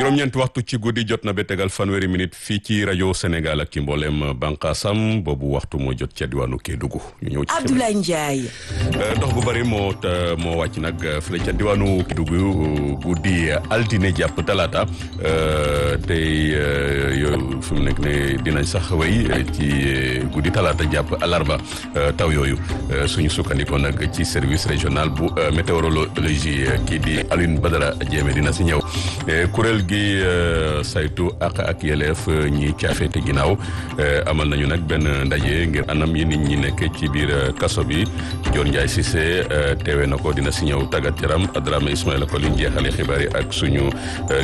juróom-ñeenti waxtu ci guddi jot na ba tegal fanweeri minute fii ci rajo Sénégal ak ci mboolem bànqaasam boobu waxtu moo jot ca diwaanu Kédougou ñu ñëw ci Abdoulaye Ndiaye. ndox bu bëri moo moo wàcc nag fële ca diwaanu Kédougou guddi altine jàpp talaata tey yooyu fi mu nekk ne dinañ sax wéy ci guddi talaata jàpp alarba taw yooyu suñu sukkandikoo nag ci service régional bu météorologie kii di Alioune Badara Diémé dina si ñëw kuréel gi saytu ak ak yeleef ñi caafeete ginnaaw amal nañu nag benn ndaje ngir anam yi nit ñi nekk ci biir kaso bi Dior Ndiaye Cissé teewe na ko dina si ñëw tàggat yaram Adrame Ismaïla Coly jeexale xibaar yi ak suñu